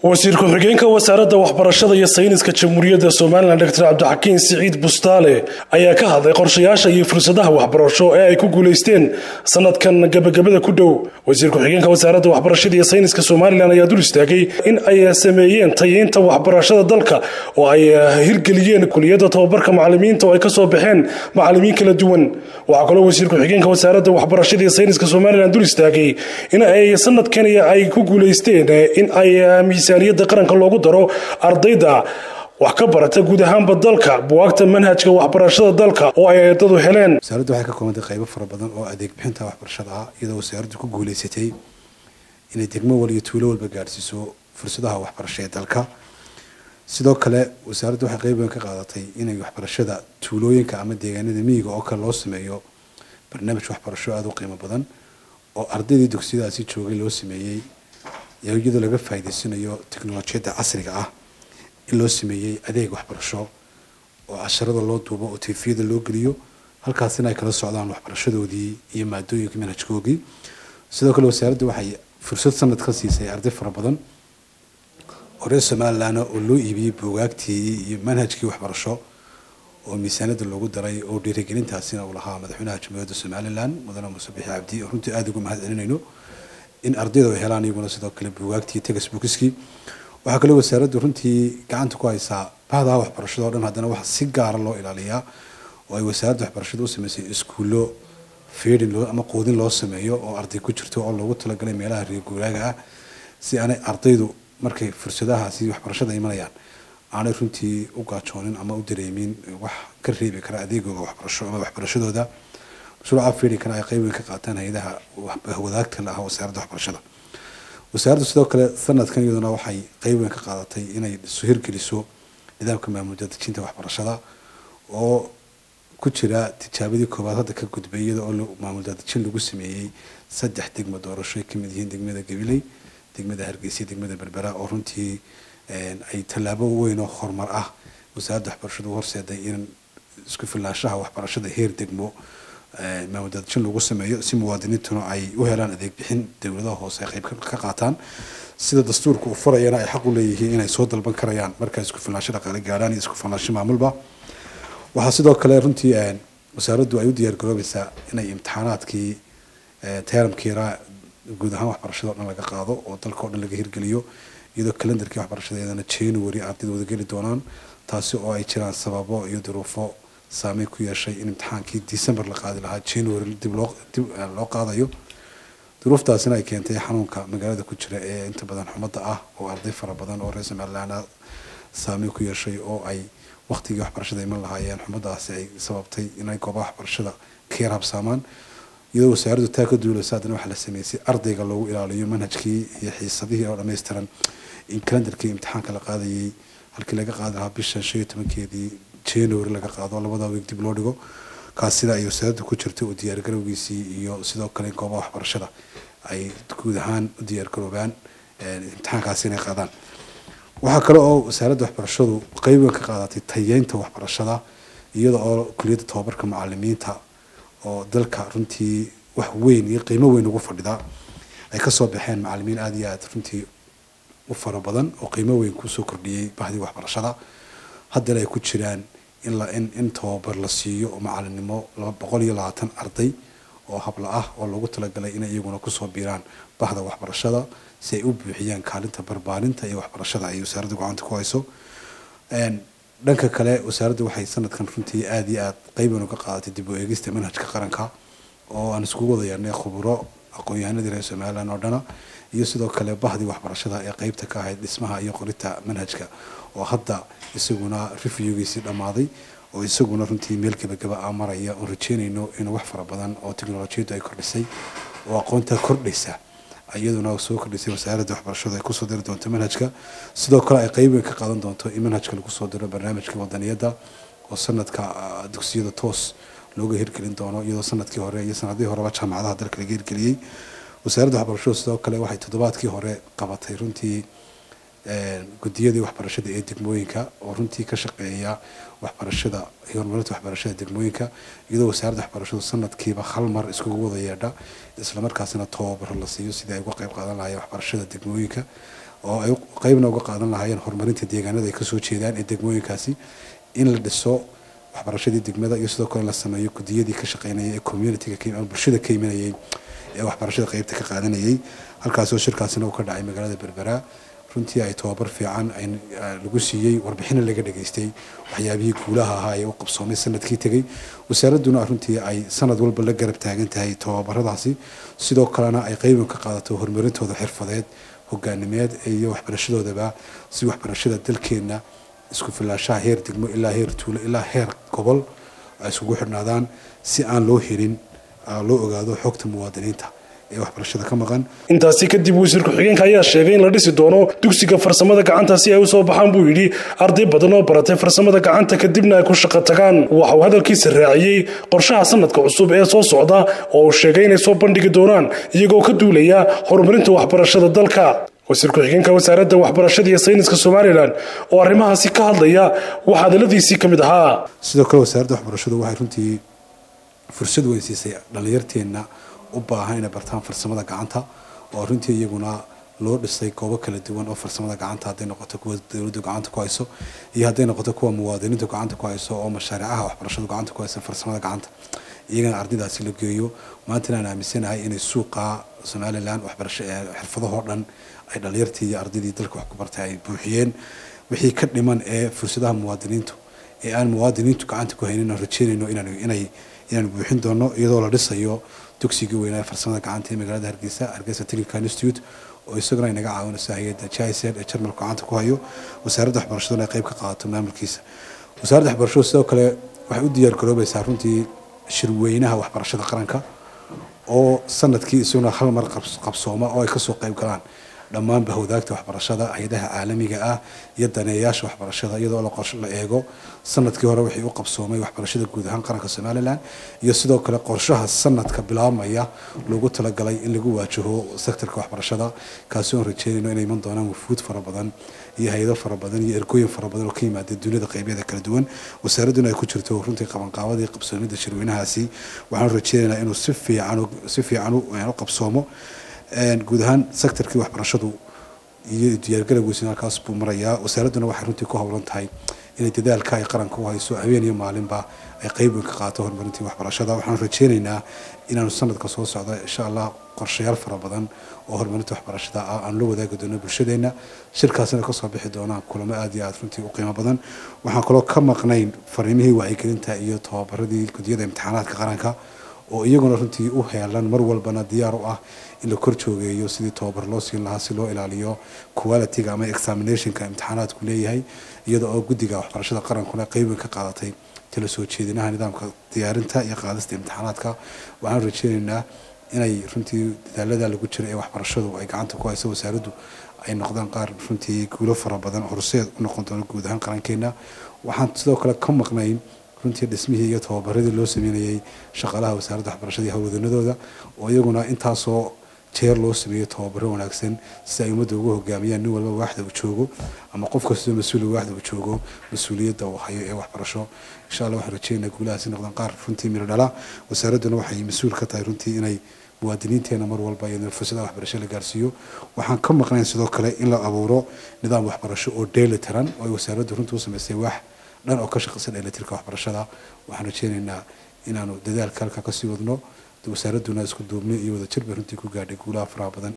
wasiir ku-xigeenka wasaaradda waxbarashada iyo sayniska jamhuuriyadda somalilan doctor cabdixakiin siciid bustaale ayaa ka hadlay qorshayaasha iyo fursadaha waxbarasho ee ay ku guulaysteen sanadkan gebagabada ku dhow wasiir ku-xigeenka wasaaradda waxbarashada iyo sayniska somalilan ayaa dul istaagay in ay sameeyeen tayeynta waxbarashada dalka oo ay hirgeliyeen kuliyadda tobabarka macalimiinta oo ay kasoo baxeen macalimiin kala duwan waxaa kaloo wasiir ku-xigeenka wasaaradda waxbarashada iyo sayniska somalilan dul istaagay in ay sanadkan ay ku guulaysteen in ay miisaaniyadda qaranka loogu daro ardayda wax ka barata guud ahaanba dalka buwaagta manhajka waxbarashada dalka oo ay ardadu heleen wasaaraddu waxay ka koobantay qaybo fara badan oo adeeg bixinta waxbarashada ah iyadoo wasaaraddu ku guulaysatay inay degmo wal iyo tuulo walba gaadhsiiso fursadaha waxbarasho ee dalka sidoo kale wasaaraddu waxay qayb weyn ka qaadatay inay waxbarashada tuulooyinka ama deegaanada miyiga oo kale loo sameeyo barnaamij waxbarasho aada u qiimo badan oo ardaydii dugsiyadaasi joogay loo sameeyey iyadoo laga faa'iidaysanayo teknolojiyadda casriga ah in loo sameeyey adeeg waxbarasho oo casharada loo duubo oo tifiyada loo geliyo halkaasina ay kala socdaan waxbarashadoodii iyo maadooyinka manhajkoogii sidoo kale wasaaraddu waxay fursad sanad ka siisay arday fara badan oo reer somalilan oo loo iibiyey buugaagtii iyo manhajkii waxbarasho oo miisaanada loogu daray oo dhiirigelintaasina uu lahaa madaxweynaha jamhuuriyadda somalilan mudane muuse bixi cabdi oo runtii aada uga mahad celinayno in ardayda ay helaan iyaguna sidoo kale buugaagtii textbookskii waxaa kaloo wasaaraddu runtii gacanta ku haysaa bahdaha waxbarashada o dhan haddana waxaa si gaara loo ilaaliyaa oo ay wasaaradda waxbarashada u sameysay iskuullo feedin ama quudin loo sameeyo oo arday ku jirto oo loogu talagalay meelaha reer guuraaga ah si aanay ardaydu markay fursadahaasi waxbarashada imanayaan aanay runtii u gaajoonin ama u dareemin wax ka reebi kara adeegooda waxbarasho ama waxbarashadooda mashruuca feedinkana ay qayb weyn ka qaataan hay-adaha wadaagta la ah wasaaradda waxbarashada wasaaraddu sidoo kale sanadkan iyaduna waxay qayb weyn ka qaadatay inay hirgeliso nidaamka maamul daadejinta waxbarashada oo ku jira tijaabadii koowaad hadda ka gudbay iyada oo maamul daadejin lagu sameeyey saddex degmo doorasho ay kamid yihiin degmada gabiley degmada hargeysa degmada berbera oo runtii ay tallaabo weyn oo horumar ah wasaaradda waxbarashadu horseeday in isku filnaanshaha waxbarashada heer degmo maamul daadejin lagu sameeyo si muwaadiniintuna ay u helaan adeeg bixin dowladaha hoose ay qayb ka qaataan sida dastuurka uu furayana ay xaq u leeyihiin inay soo dalban karayaan marka isku filnaansho dhaqaale gaadhaan iyo isku filnaansho maamulba waxaa sidoo kale runtii wasaaraddu ay u diyaar garoobaysaa inay imtixaanaadkii teramkiira guud ahaan waxbarashada o dhan laga qaado oo dalka o dhan laga hirgeliyo iyadoo calendarkii waxbarashada iyadana january ardayda wada geli doonaan taasi oo ay jiraan sababo iyo duruufo saameyn ku yeeshay in imtixaankii december la qaadi lahaa january dib loo dib loo qaadayo duruuftaasina ay keentay xanuunka magaalada ku jira ee inta badan xumadda ah oo arday fara badan oo reer somaliland saameyn ku yeeshay oo ay waqtigii waxbarashada iman lahaayeen xumadaasi ay sababtay inay goobaha waxbarashada ka yar habsaamaan iyadoo wasaaraddu taa ka duulaysa haddana waxaa la sameysay ardayga loogu ilaaliyo manhajkii iyo xiisadihii oo dhammaystiran in calendarkii imtixaanka la qaadayay halkii laga qaadi lahaa bishan shan iyo tobankeedii january laga qaado labada weeg dib loo dhigo kaas sida ay wasaaraddu ku jirto oo diyaargarowgiisii iyo sidoo kale goobaha waxbarashada ay guud ahaan u diyaargaroobaan imtixaankaasi inay qaadaan waxaa kale oo wasaaradda waxbarashadu qayb weyn ka qaadatay tayeynta waxbarashada iyada oo kuliyadda tobabarka macalimiinta oo dalka runtii wax weyn iyo qiimo weyn ugu fadhida ay kasoo baxeen macalimiin aada iyo aada runtii u fara badan oo qiimo weyn kusoo kordhiyey bahdii waxbarashada haddana ay ku jiraan in la in in tababar la siiyo oo macalinimo laba boqol iyo labaatan arday oo habla ah oo loogu talagalay inay iyaguna kusoo biiraan bahda waxbarashada si ay u buuxiyaan kaalinta barbaarinta iyo waxbarashada ay wasaaradda gacanta ku hayso dhanka kale wasaaradda waxay sanadkan runtii aada iyo aada qayban uga qaadatay dib u eegista manhajka qaranka oo aan iskugu wada yeernay khuburo aqoon-yahanadii reer somalilan oo dhana iyo sidoo kale bahdii waxbarashada ee qeybta ka ahayd dhismaha iyo qorinta manhajka oo hadda isaguna reviewgiisii dhammaaday oo isaguna runtii meel gebagaba ah maraya oon rajeynayno in wax fara badan oo teknolojiyaddu ay kordhisay oo aqoonta kordhaysa iyaduna soo kordhisay wasaaradda waxbarashadu ay kusoo diri doonto manhajka sidoo kale ay qayb weyn ka qaadan doonto in manhajka lagu soo diro barnaamijka wadaniyadda oo sanadka dugsiyada toos looga hirgelin doono iyadoo sanadkii hore iyo sanadihii horeba jaamacadaha dalka laga hirgeliyey wasaaradda waxbarashadu sidoo kale waxay toddobaadkii hore qabatay runtii gudiyadii waxbarashada ee degmooyinka oo runtii ka shaqeeya waxbarashada iyo horumarinta waxbarashada degmooyinka iyadoo wasaaradda waxbarashadu sanadkiiba hal mar iskugu wada yeedha islamarkaasina tababaro la siiyo sidii ay uga qayb qaadan lahaayeen waxbarashada degmooyinka oo ay qeybna uga qaadan lahaayeen horumarinta deegaanada ay kasoo jeedaan ee degmooyinkaasi in la dhiso waxbarashadii degmada iyo sidoo kale la sameeyo gudiyadii ka shaqeynayay ee communitiga bulshada ka imanayay ee waxbarashada qeybta ka qaadanayay halkaasoo shirkaasina uu ka dhacay magaalada berbera runtii ay tababar fiican lagu siiyey warbixina laga dhageystay waxyaabihii guulaha ahaa ee u qabsoomay sanadkii tegey wasaaradduna runtii ay sanad walba la garab taagan tahay tababaradaasi sidoo kalena ay qeybin ka qaadato horumarintooda xirfadeed hogaanimeed iyo waxbarashadoodaba si waxbarashada dalkeenna isku filaashaha heer degmo ilaa heer tuulo ilaa heer gobol ay iskugu xidhnaadaan si aan loo helin loo ogaado xogta muwaadiniinta ee waxbarashada ka maqan intaasi kadib wasiir ku-xigeenka ayaa sheegay in la dhisi doono dugsiga farsamada gacanta si ay usoo baxaan buu yidhi arday badan oo baratay farsamada gacanta kadibna ay ku shaqo tagaan waxa uu hadalkiisa raaciyey qorshaha sanadka cusub ee soo socda oo uu sheegay inay soo bandhigi doonaan iyagoo ka duulaya horumarinta waxbarashada dalka wasiir ku-xigeenka wasaaradda waxbarashada iyo sayniska somalilan oo arrimahaasi ka hadlaya waxaa hadaladiisii ka mid ahaa sidoo kale wasaaradda waxbarashadu waxay runtii fursad weyn siisay dhallinyarteenna u baahan inay bartaan farsamada gacanta oo runtii iyaguna loo dhisay goobo kala duwan oo farsamada gacanta hadday noqoto kuwa dowladdu gacanta ku hayso iyo hadday noqoto kuwa muwaadiniintu gacanta ku hayso oo mashaariicaha waxbarashadu gacanta ku haysa farsamada gacanta iyagana ardaydaasi la geeyo maantana aan aaminsanahay inay suuqa somalilan waxbarasho xirfadahoo dhan ay dhalinyartii iyo ardaydii dalka wax ku bartay ay buuxiyeen wixii ka dhiman ee fursadaha muwaadiniintu ee aan muwaadiniintu gacanta ku haynin aan rajeynayno inay inaan buuxin doono iyadoo la dhisayo dugsigii weynaa farsamada gacanta ee magaalada hargeysa hargeysa technical institute oo isaguna inaga caawinayso hay-adda jised ee jarmalku gacanta ku hayo wasaaradda waxbarashaduna ay qayb ka qaadato maamulkiisa wasaaradda waxbarashadu sidoo kale waxay u diyaar garoobaysaa runtii shirweynaha waxbarashada qaranka oo sanadkii isaguna hal mar qabsooma oo ay kasoo qayb galaan dhammaan bahwadaagta waxbarashada hay-adaha caalamiga ah iyo daneeyaasha waxbarashada iyadoo la eego sanadkii hore wixii u qabsoomay waxbarashada guud ahaan qaranka somalilan iyo sidoo kale qorshaha sanadka bilaabmaya loogu talagalay in lagu waajaho sektorka waxbarashada kaasi oon rajeynayno inay iman doonaan wufuud fara badan iyo hay-ado fara badan iyo ergooyin fara badan oo ka yimaada duniyada qeybyada kala duwan wasaaradduna ay ku jirto runtii qabanqaabadii qabsoomida shirweynahaasi waxaan rajeynaynaa inuu si fiican si fiican u qabsoomo guud ahaan sectorkii waxbarashadu iyo diyaargalowgiisina halkaas buu marayaa wasaaradduna waxay runtii ku howlan tahay inay dadaalka ay qaranka u hayso habeen iyo maalinba ay qeyb weyn ka qaato horumarintii waxbarashada waxaan rajeynaynaa inaanu sanadka soo socda insha allah qorshayaal fara badan oo horumarinta waxbarashada ah aan la wadaagi doono bulshadeenna shirkaasina kasoo bixi doonaan kulamo aad iyo aad runtii u qiimo badan waxaan kaloo ka maqnayn fariimihii wacyigelinta iyo tababaradii gudiyada imtixaanaadka qaranka oo iyaguna runtii u heelan mar walbana diyaar u ah in la kor joogeeyo sidii tababar loo siin lahaa si loo ilaaliyo quality-ga ama examinationka imtixaanaadku leeyahay iyada oo guddiga waxbarashada qarankuna qeyb weyn ka qaadatay tala soo jeedinaha nidaamka diyaarinta iyo qaadista imtixaanaadka waxaan rajeynaynaa inay runtii dadaalada lagu jiro ee waxbarashadu ay gacanta ku hayso wasaaraddu ay noqdaan qaar runtii guulo fara badan horseed u noqon doono guud ahaan qarankeena waxaan sidoo kale ka maqnayn runtii dhismihii iyo tababaradii loo sameynayay shaqaalaha wasaaradda waxbarashada iyo howlwadanadooda oo iyaguna intaasoo jeer loo sameeyo tababaro wanaagsan si ay ummadda ugu hogaamiyaan nin walba waaxda uu joogo ama qof kastoo mas-uula waaxda uu joogo mas-uuliyadda uu hayo ee waxbarasho insha allah waxaan rajeynaa guulahaasi noqdaan qaar runtii miro dhala wasaaradduna waxay mas-uul ka tahay runtii inay muwaadiniinteena mar walba iyo fursadaha waxbarasho la gaarsiiyo waxaan ka maqnayn sidoo kale in la abuuro nidaam waxbarasho oo dheeli tiran oo ay wasaaraddu runtii u samaysay wax dhan oo ka shaqaysan dheelitirka waxbarashada waxaan rajeynaynaa inaanu dadaalka halkaa kasii wadno wasaaradduna isku duubni iyo wadajir bay runtii ku gaadhay guulaha faraha badan